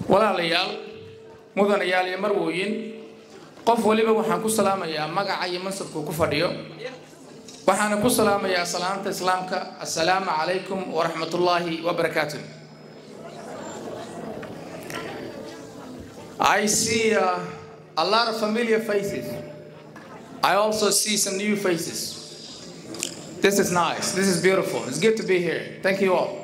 walaalayaal mudanayaal iyo marwooyin qof waliba waxaan ku salaamayaa magaca iyo mansabkuu ku fadhiyo waxaana ku salaamayaa salaamta islaamka assalaamu calaykum waraxmatullaahi wabarakaatu I see uh, a lot of familiar faces. I also see some new faces. This is nice. This is beautiful. It's good to be here. Thank you all.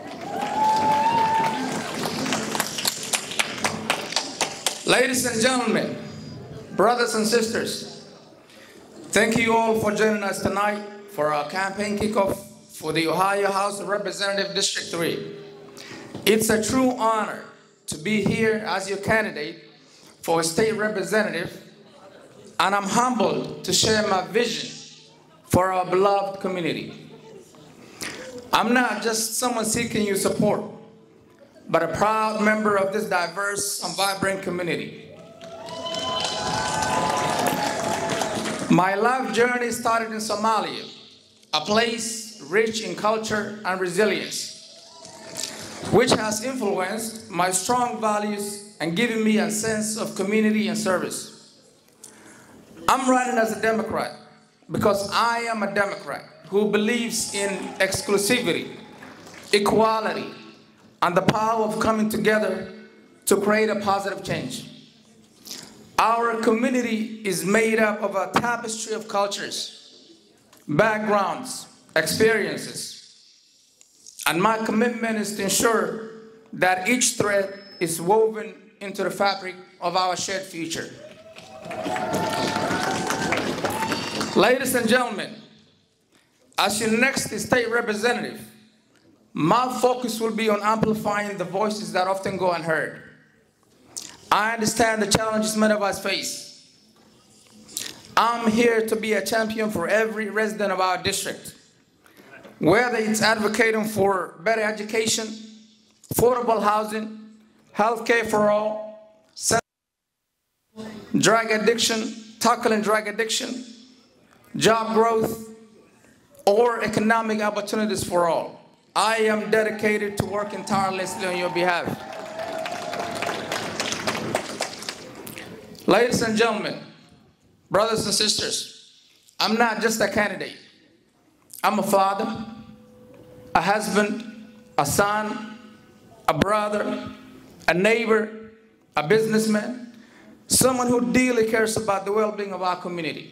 Ladies and gentlemen, brothers and sisters, thank you all for joining us tonight for our campaign kickoff for the Ohio House of Representative District 3. It's a true honor to be here as your candidate for a state representative, and I'm humbled to share my vision for our beloved community. I'm not just someone seeking your support, but a proud member of this diverse and vibrant community. My life journey started in Somalia, a place rich in culture and resilience, which has influenced my strong values and given me a sense of community and service. I'm running as a Democrat because I am a Democrat who believes in exclusivity, equality, and the power of coming together to create a positive change. Our community is made up of a tapestry of cultures, backgrounds, experiences, and my commitment is to ensure that each thread is woven into the fabric of our shared future. Ladies and gentlemen, as your next state representative, my focus will be on amplifying the voices that often go unheard. I understand the challenges many of us face. I'm here to be a champion for every resident of our district, whether it's advocating for better education, affordable housing, healthcare for all, drug addiction, tackling drug addiction, job growth, or economic opportunities for all. I am dedicated to working tirelessly on your behalf. Ladies and gentlemen, brothers and sisters, I'm not just a candidate. I'm a father, a husband, a son, a brother, a neighbor, a businessman, someone who deeply cares about the well-being of our community.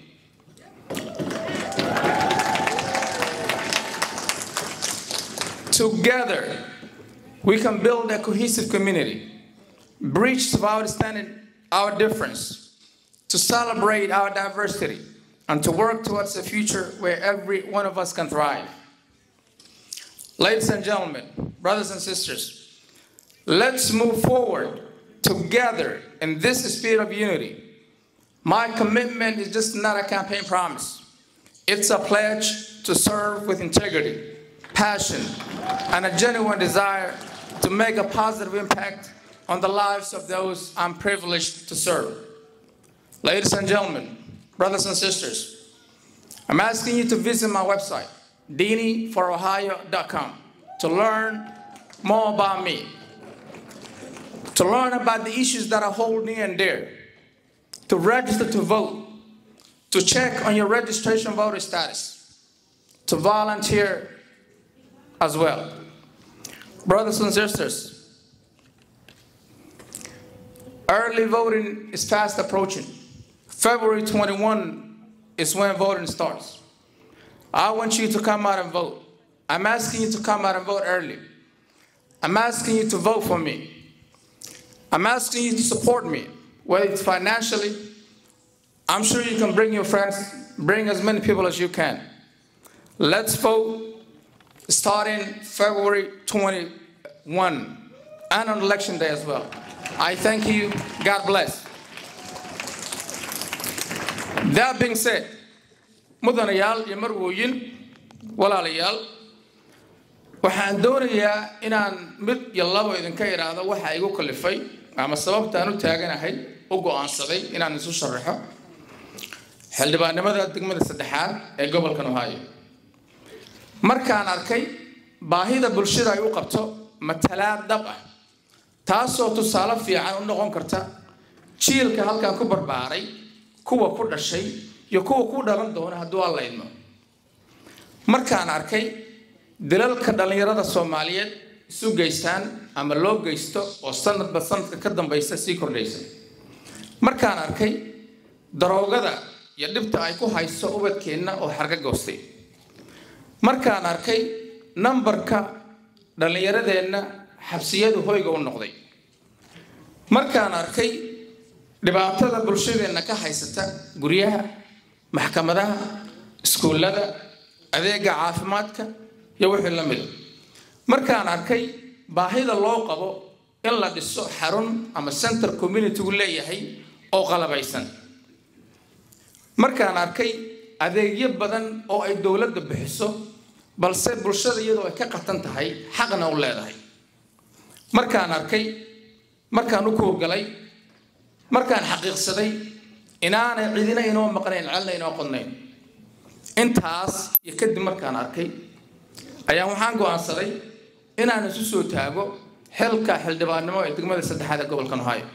Together, we can build a cohesive community, bridge to understanding our difference, to celebrate our diversity, and to work towards a future where every one of us can thrive. Ladies and gentlemen, brothers and sisters, let's move forward together in this spirit of unity. My commitment is just not a campaign promise. It's a pledge to serve with integrity, passion, and a genuine desire to make a positive impact on the lives of those I'm privileged to serve. Ladies and gentlemen, brothers and sisters, I'm asking you to visit my website, deeniforohio.com, to learn more about me, to learn about the issues that I hold near and dear, to register to vote, to check on your registration voter status, to volunteer as well. Brothers and sisters, early voting is fast approaching. February 21 is when voting starts. I want you to come out and vote. I'm asking you to come out and vote early. I'm asking you to vote for me. I'm asking you to support me, whether it's financially. I'm sure you can bring your friends, bring as many people as you can. Let's vote starting February 21 and on election day as well. I thank you. God bless. That being said, mudanayaal iyo marwooyin walaalayaal waxaan doonayaa inaan mid iyo labo idinka idhaahdo waxa igu kalifay ama sababtaan u taaganahay u go'aansaday inaan isu sharaxo xildhibaannimada degmada saddexaad ee gobolkan ohio markaan arkay baahida bulshada ay u qabto matalaad dhab ah taasoo tusaale fiican u noqon karta jiilka halkan ku barbaaray kuwa ku dhashay iyo kuwa ku dhalan doona hadduu alla idmo markaan arkay dalalka dhallinyarada soomaaliyeed isu geystaan ama loo geysto oo sanadba sanadka ka dambaysa sii kordhaysa markaan arkay daroogada iyo dhibta ay ku hayso ubadkeenna oo xarga goostay markaan arkay nambarka dhallinyaradeenna xabsiyadu hoyga u noqday markaan arkay dhibaatada bulshadeenna ka haysata guryaha maxkamadaha iskuullada adeega caafimaadka iyo wixii la mida markaan arkay baahida loo qabo in la dhiso xarun ama center communitygu leeyahay oo qalabaysan markaan arkay adeegyo badan oo ay dowladda bixiso balse bulshada iyadoo ay ka qatan tahay xaqna u leedahay markaan arkay markaan u kooggalay markaan xaqiiqsaday inaanay cidina inoo maqnayn celna inoo qodnayn intaas iyo kadib markaan arkay ayaa waxaan go'aansaday inaan isu soo taago xilka xildhibaannimo ee degmada saddexaad ee gobolka ohio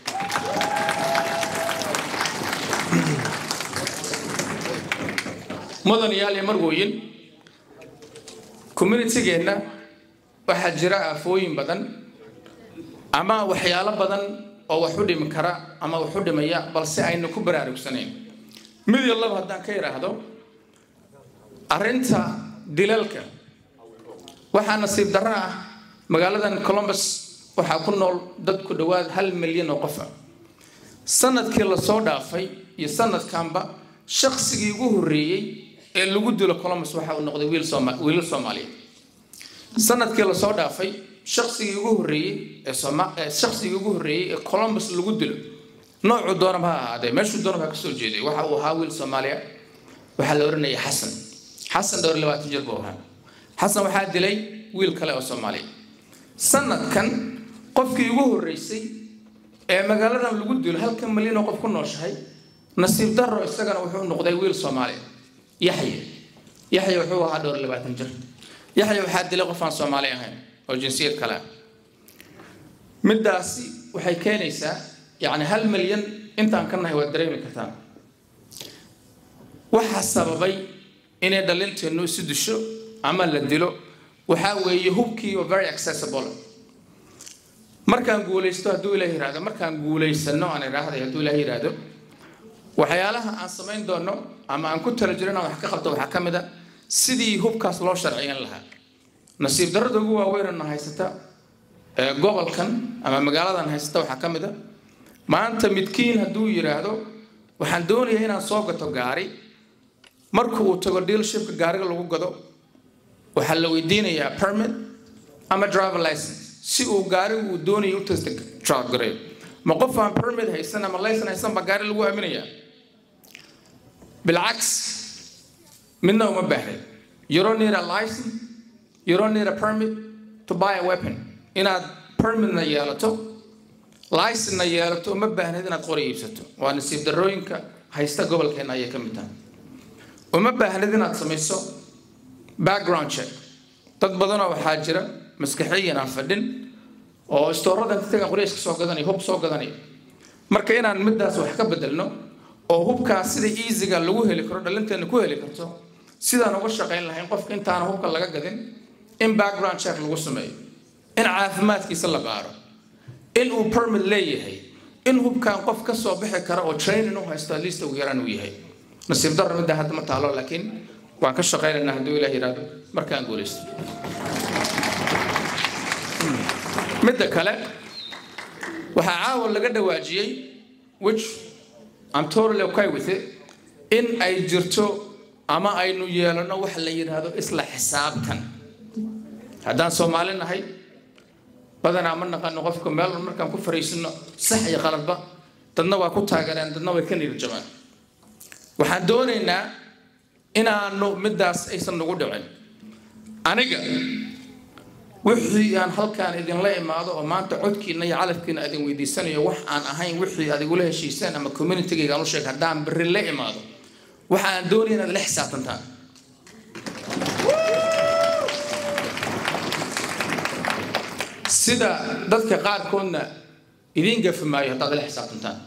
mudanayaal iyo marwooyin communitygeenna waxaa jira aafooyin badan ama waxyaalo badan oo wax u dhimi kara ama wax u dhimaya balse aynu ku baraarugsanayn mid iyo laba haddaan ka idhaahdo arrinta dilalka waxaa nasiib darro ah magaaladan colombus waxaa ku nool dad ku dhowaad hal milyan oo qof ah sanadkii lasoo dhaafay iyo sanadkanba shaqsigii ugu horreeyey ee lagu dilo colombus waxa uu noqday wiil sooma wiilal soomaaliyeed sanadkii lasoo dhaafay shaqsigii ugu horreeyey ee sooma ee shaqsigii ugu horreeyey ee colombus lagu dilo noocuu doonaba ha ahaadee meeshuu doonaba ha kasoo jeeday waxa uu ahaa wiil soomaaliya waxaa la odhanayay xasan xasan dhowr labaatan jir buu ahaa xasan waxaa dilay wiil kale oo soomaaliya sanadkan qofkii ugu horreysay ee magaaladan lagu dilo halkan malyan oo qof ku nooshahay nasiib darro isagana wuxuu noqday wiil soomaaliya yaxye yaxye wuxuu ahaa dhowr labaatan jir yaxye waxaa dilay qof aan soomaali ahayn oo jinsiyad kale ah middaasi waxay keenaysaa yacni hal milyan intaan ka nahay waad dareemi kartaan waxaa sababay inay dhalinteennu isu disho ama la dilo waxaa weeye hubkii oo very accessible markaan guulaysto hadduu ilaah yidhaahdo markaan guulaysano aan idhaahday hadduu ilaah yidhaahdo waxyaalaha aan samayn doono ama aan ku tala jiro inaan wax ka qabto waxaa ka mid a sidii hubkaas loo sharciyan lahaa nasiib darrada ugu waaweynana haysata ee gobolkan ama magaaladan haysata waxaa ka mid a maanta midkiin hadduu yidhaahdo waxaan doonayaa inaan soo gato gaari marka uu tago dealshipka gaariga lagu gado waxaa la weydiinayaa permit ama driver license si uu gaarigu uu doonayo u testa drive gareeyo ma qof aan permit haysan ama license haysan baa gaari lagu aaminayaa bilcaks midna uma baahnin you don't need a license you don't need a permit to buy a weapon inaad permitna yeelato license-na yeelato uma baahnid inaad qori iibsato waa nasiib darrooyinka haysta gobolkeena ayay ka mid tahay uma baahnid inaad samayso background check dad badanoo waxaa jira maskaxiyan aan fadhin oo istoorada intaga qoreyska soo gadanaya hub soo gadanaya marka inaan middaas wax ka bedelno oo hubkaas sida easyga lagu heli karo dhalinteena ku heli karto sidaan uga shaqayn lahayn qofka intaana hubka laga gadin in background check lagu sameeyo in caafimaadkiisa la baaro in uu permit leeyahay in hubkan qof ka soo bixi kara oo training u haysto at least ugu yaraan uu yahay nasiib darro midda hadda ma taalo laakiin waan ka shaqaynaynaa hadduu ilaah yidhaahdo markaan guulaysto midda kale waxaa caawa laga dhawaajiyey which I'm totally okay with it in ay jirto ama aynu yeelano wax la yidhaahdo isla xisaabtan haddaan soomaali nahay badanaa ma naqano qofka meel markaan ku fariisino sax iyo qaladba dadna waa ku taageereen dadna way ka niirjabaan waxaan doonaynaa inaanu middaas aysan nagu dhicin aniga wixii aan halkaan idinla imaado oo maanta codkiina iyo calafkiina idin weydiisanayo wax aan ahayn wixii aad igula heshiiseen ama communitygayga aan u sheeg haddaan berri la imaado waxa aan doonaya inaad la xisaabtantaan sida dadka qaarkoodna idiin gafi maayo haddaad ila xisaabtantaan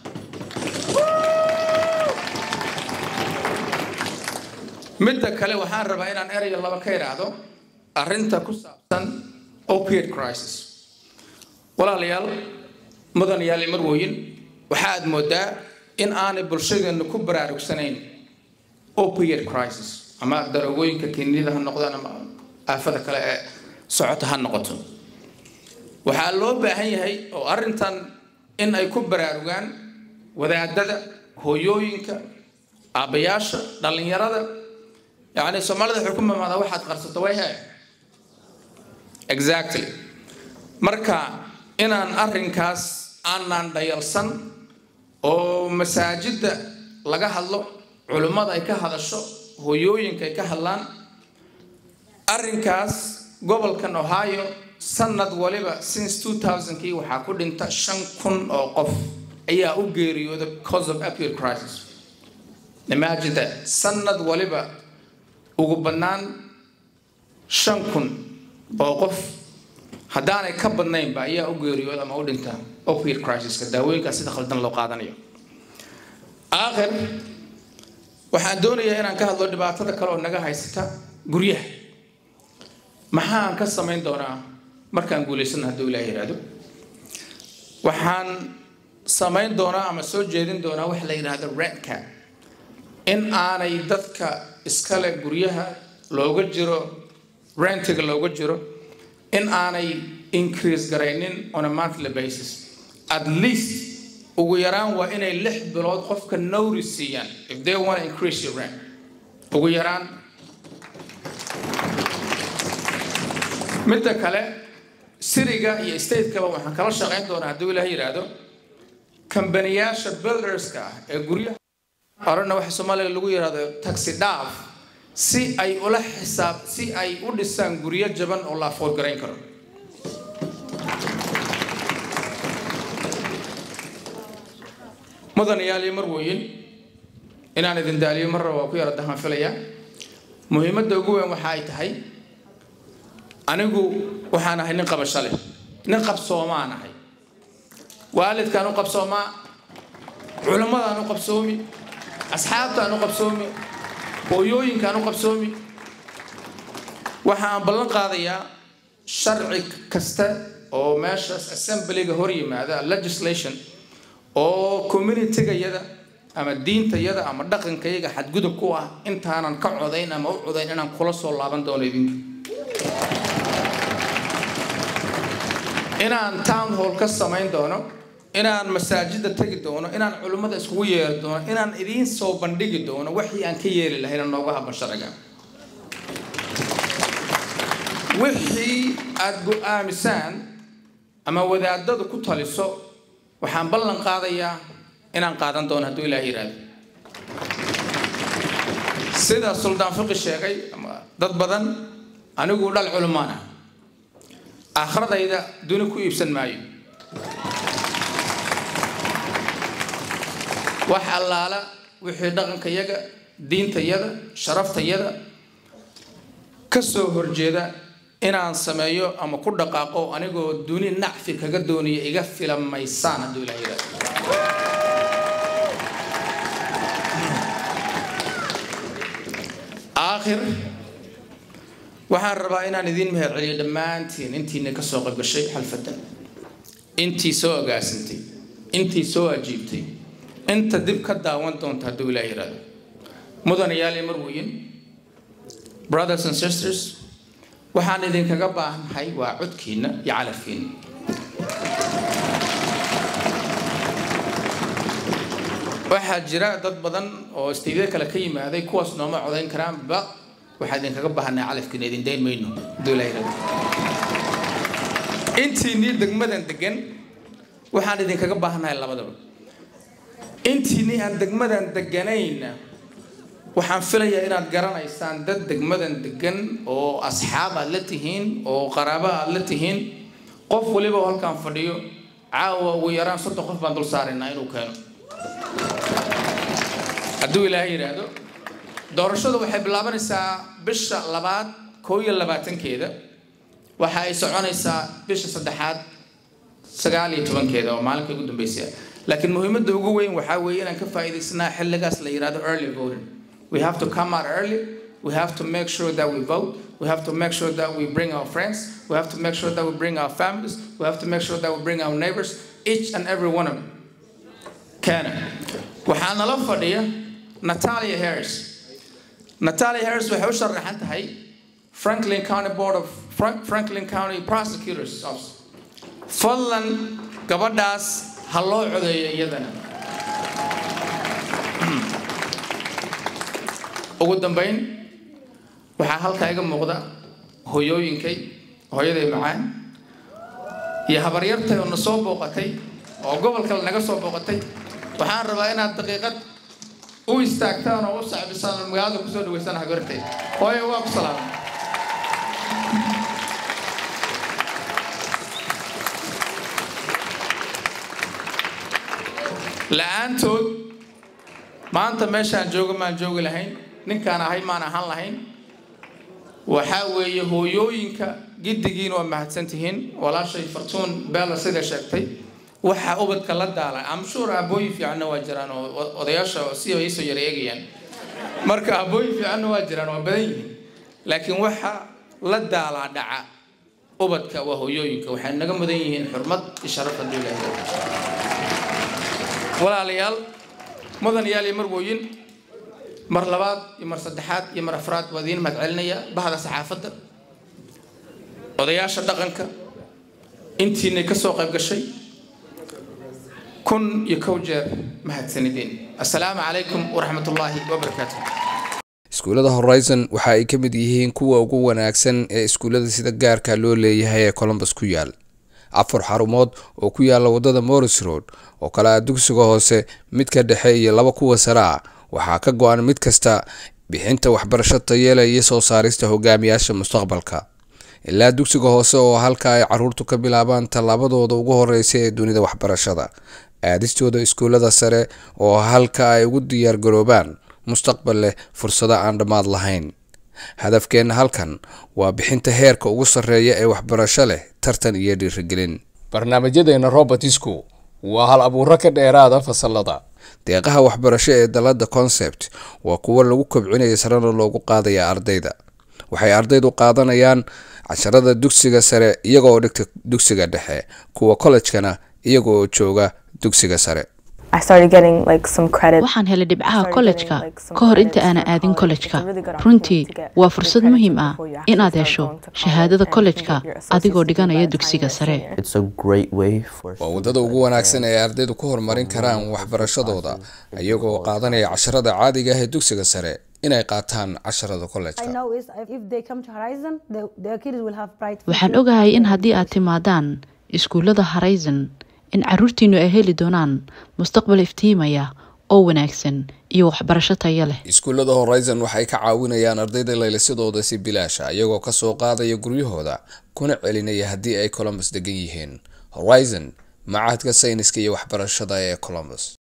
midda kale waxaan rabaa inaan erayo laba ka idhaahdo arrinta ku saabsan opiate crisis walaalayaal mudanayaal iyo marwooyin waxa aad moodaa in aanay bulshadeennu ku baraarugsanayn opiate crisis ama daroogooyinka kiniinida ha noqdaan ama aafada kale ee socota ha noqoto waxaa loo baahan yahay oo arrintan in ay ku baraarugaan wadaadada hooyooyinka aabbayaasha dhallinyarada yacni soomaalida waxay ku mamaadaa waxaad qarsato way hee exactly marka inaan arrinkaas aanaan dhayalsan oo masaajidda laga hadlo culimmada ay ka hadasho hooyooyinka ay ka hadlaan arrinkaas gobolkan ohio sanad waliba since 2000kii waxaa ku dhinta shan kun oo qof ayaa u geeriyooda cause of appeal crisis imagine that sanad waliba ugu bannaan shan kun oo qof haddaanay ka badnaynba ayaa u geeriyooda ama u dhinta opioid crisiska daawooyinkaas sida khaldan loo qaadanayo aakhir waxaan doonayaa inaan ka hadlo dhibaatada kale oo naga haysata guryaha maxaan ka samayn doonaa markaan guulaysana hadduu ilaah yidhaahdo waxaan samayn doonaa ama soo jeedin doonaa wax la yidhaahdo redka in aanay dadka iskale guryaha looga jiro rentiga looga jiro in aanay increase garaynin on a monthly basis at least ugu yaraan waa inay lix bilood qofka nowri siiyaan if they want to increase your rent ugu yaraan midda kale siriga iyo statekaba waxaan kala shaqayn doonaa hadduu ilaah yidhaahdo kambaniyaasha builderska ah ee guryaha horena waxa soomaaliga lagu yidhahdo taxi dhaaf si ay ula xisaab si ay u dhisaan guryo jaban oo la afood garayn karo mudanayaal iyo marwooyin inaan idin daaliyo marra waa ku yara dahaan filayaa muhiimadda ugu weyn waxa ay tahay anigu waxaan ahay nin qabasho leh nin qabsoomaan ahay waalidkaan u qabsoomaa culimmadaan u qabsoomi asxaabtaan u qabsoomi hooyooyinkaan u qabsoomi waxa aan ballan qaadayaa sharci kasta oo meeshaas assemblyga hor yimaada legislation oo communitygayada ama diintayada ama dhaqankayaga xadgudub ku ah intaanan ka codayn ama u codayn inaan kula soo laaban doono idinka inaan town hall ka samayn doono inaan masaajida tegi doono inaan culimmada iskugu yeeri doono inaan idiin soo bandhigi doono wixii aan ka yeeli lahayna nooga haban sharciga wixii aada go-aamisaan ama wadaadadu ku taliso waxaan ballan qaadayaa inaan qaadan doono hadduu ilaah yidhaahdo sida suldaan fiqi sheegay ama dad badan anigu dhal culimaan ah aakhiradayda duni ku iibsan maayo wax allaala wixii dhaqankayaga diintayada sharaftayada ka soo horjeeda inaan sameeyo ama ku dhaqaaqo anigoo duni nacfi kaga doonaya iga filamaysaan hadduu ilaah yidhahdo aakhir waxaan rabaa inaan idiin mahad celiyo dhammaantiin intiina ka soo qaybgashay xalfadan intii soo agaasintay intii soo ajiibtay inta dib ka daawan doonta hadduu ilaah yidhahdo mudanayaal iyo marweyn brothers and sisters waxaan idinkaga baahannahay waa codkiinna iyo calafkiinna waxaa jira dad badan oo istiidyo kale ka yimaaday kuwaas nooma codayn karaanba waxaa idinkaga baahannahay calafkiina idin dayn mayno hadduu ilaah yidhahdo intiinii degmadan degan waxaan idinkaga baahannahay labadaba intiinii aan degmadan deganayna waxaan filayaa inaad garanaysaan dad degmadan degan oo asxaab aad la tihiin oo qaraabo aad la tihiin qof waliba oo halkaan fadhiyo caawa ugu yaraan soddon qof baan dul saaraynaa inuu keeno hadduu ilaahay yidhaahdo doorashadu waxay bilaabanaysaa bisha labaad koo iyo labaatankeeda waxa ay soconaysaa bisha saddexaad sagaal iyo tobankeeda oo maalinka ugu dambeysay laakiin muhiimadda ugu weyn waxaa weeye inaan ka faa'iidaysnaa xilligaas la yidhahdo early voting we have to come out early we have to make sure that we vote we have to make sure that we bring our friends we have to make sure that we bring our families we have to make sure that we bring our neighbors each and every one of them Kenya waxaa nala fadhiya Natalia Harris Natalia Harris waxay u sharaxan tahay Franklin County Board of Frank, Franklin County Prosecutors Office fadlan gabadhaas ha loo codeeyo iyadana ugu dambayn waxaa halkaa iga muuqda hoyooyinkay hooyaday macaan iyo habaryartay oo na soo booqatay oo gobol kale naga soo booqatay waxaan rabaa inaad daqiiqad u istaagtaan oo u sacbisaan oo magaalada kusoo dhaweysaan habaryartay hooyo waa ku salaamay la-aantood maanta meeshaan jooga maan joogi lahayn ninkaan ahay maan ahaan lahayn waxaa weeye hooyooyinka giddigiin waa mahadsantihiin walaashay fartuun beela sida sheegtay waxaa ubadka la daala amshuur abooyin fiicanna waa jiraan oo odayaasha si ay soo yara eegayaan marka abooyin fiicanna waa jiraan waa badan yihiin laakiin waxa la daalaa dhaca ubadka waa hooyooyinka waxay naga mudan yihiin xurmad iyo sharaf hadduu ilaahay walaalayaal mudanayaal iyo marwooyin mar labaad iyo mar saddexaad iyo mar afraad waa idiin mahad celinaya bahda saxaafadda odayaasha dhaqanka intiinay ka soo qayb gashay kun iyo kow jeer mahadsanideen assalaamu calaykum waraxmatullaahi wabarakaatu iskuullada horizon waxa ay ka mid yihiin kuwa ugu wanaagsan ee iskuullada sida gaarka loo leeyahay ee colombus ku yaal afar xarumood oo ku yaala wadada morris road oo kale ah dugsiga hoose midka dhexe iyo laba kuwa sare ah waxaa ka go-an mid kasta bixinta waxbarasho tayeela iyo soo saarista hogaamiyaasha mustaqbalka ilaa dugsiga hoose oo halka ay caruurtu ka bilaabaan tallaabadooda ugu horeysa ee dunida waxbarashada aadistooda iskuullada sare oo halka ay ugu diyaargaroobaan mustaqbal leh fursado aan dhammaad lahayn hadafkeenna halkan waa bixinta heerka ugu sarreeya ee waxbarasho leh tartan iyo dhiirigelin barnaamijyadeena robertisku waa hal abuuro ka dheeraada fasalada deeqaha waxbarasho ee dalada concept waa kuwo lagu kobcinaya sarena loogu qaadaya ardayda waxay ardaydu qaadanayaan casharada dugsiga sare iyagooo dhigta dugsiga dhexe kuwa kollejkana iyaga oo jooga dugsiga sare waxaan helay dhibcaha kollejka ka hor inta aanan aadin kollejka runtii waa fursad muhiim ah inaad hesho shahaadada kollejka adigoo dhiganaya dugsiga sare waa waddada ugu wanaagsan ee ardaydu ku horumarin karaan waxbarashadooda iyagoo qaadanaya casharada caadiga ah ee dugsiga sare inay qaataan casharada kollejka waxaan ogahay in haddii aad timaadaan iskuullada horizon in caruurtiinu ay heli doonaan mustaqbal iftiimaya oo wanaagsan iyo waxbarasho tayo leh iskuullada horizon waxay ka caawinayaan ardayda laylisadooda si bilaasha iyagoo kasoo qaadaya guryahooda kuna celinaya haddii ay colombus degan yihiin horizon macahadka sayniska iyo waxbarashada ee colombus